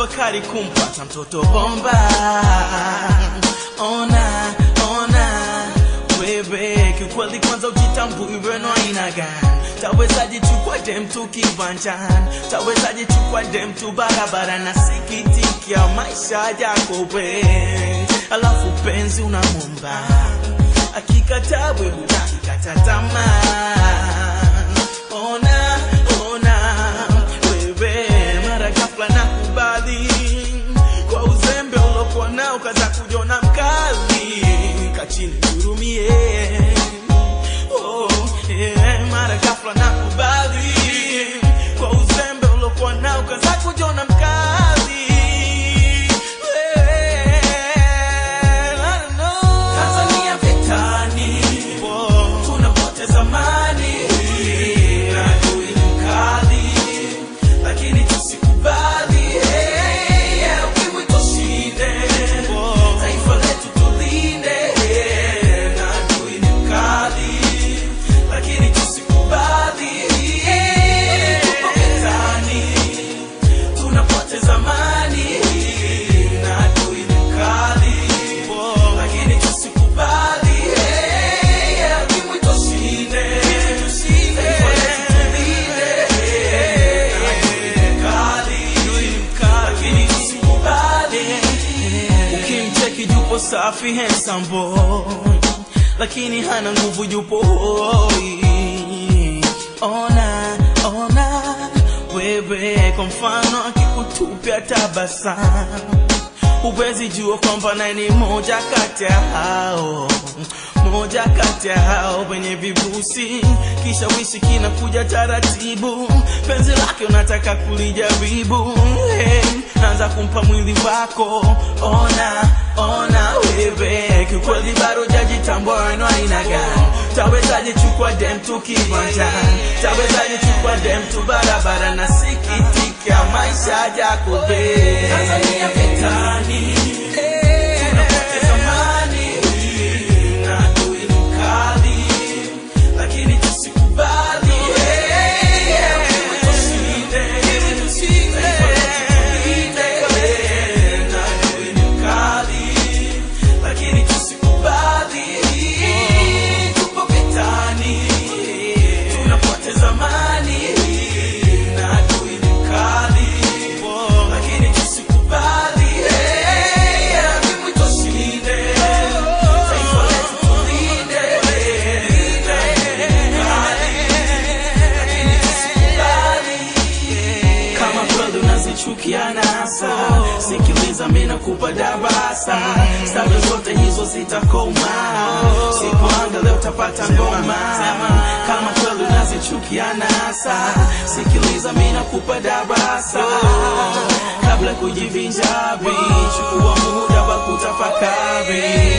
tafakari kumpata mtoto bomba. Ona, ona wewe, kiukweli kwanza ujitambui weno aina gani? Tawezaje chukua dem tu kiwanjani? Tawezaje chukua dem tu barabara? na sikitikia maisha yako we, alafu penzi unamwomba akikataa wewe unakikata tamaa. Ona, ona wewe, mara ghafla nakubali kwa uzembe ulokuwa nao, kaza kujiona mkali, kachini hurumie. Oh, yeah, mara ghafla nakubali kwa uzembe ulokuwa nao, kaza kujiona mkali. Well, I don't know. Tanzania vitani, tunapoteza mali na adui ni mkali, lakini tusikubali. Hey, yeah, ukimwi tushinde, taifa letu tulinde. Na adui ni mkali, lakini tusikubali. Tupo vitani, tunapoteza mali na adui ni mkali, lakini tusikubali. Hey, yeah, ukimwi tushinde, taifa letu tulinde. Na adui ni mkali, lakini tusikubali. Ukimcheki yupo safi handsome boy, lakini hana nguvu, yupo hoi. Ona, ona wewe, kwa mfano akikutupia tabasamu huwezi jua kwamba naye ni moja kati ya hao moja kati ya hao wenye vibusi, kisha wishi kinakuja taratibu, penzi lake unataka kulijaribu. Hey, anza kumpa mwili wako, ona ona wewe, kiukweli bado jajitambua weno aina gani? Tawezaje chukua dem tu kiwanjani? Tawezaje chukua dem tu barabara? na sikitika maisha yako we Tanzania vitani, tunapoteza mali na adui ni mkali, lakini tusikubali. Hey, yeah, ukimwi tushinde, taifa letu tulinde. Na adui ni mkali, lakini tusikubali. Tupo vitani, tunapoteza mali na adui ni mkali, lakini tusikubali. Hey, yeah, ukimwi tushinde, taifa letu tulinde. Na adui ni mkali, lakini tusikubali. Kama kweli unazichukia nasa, sikiliza mimi nakupa darasa, staili zote hizo zitakoma, sipoangalia utapata ngoma. Kama kweli unazichukia nasa, sikiliza mimi nakupa darasa, kabla kujivinjari, chukua muda wa kutafakari.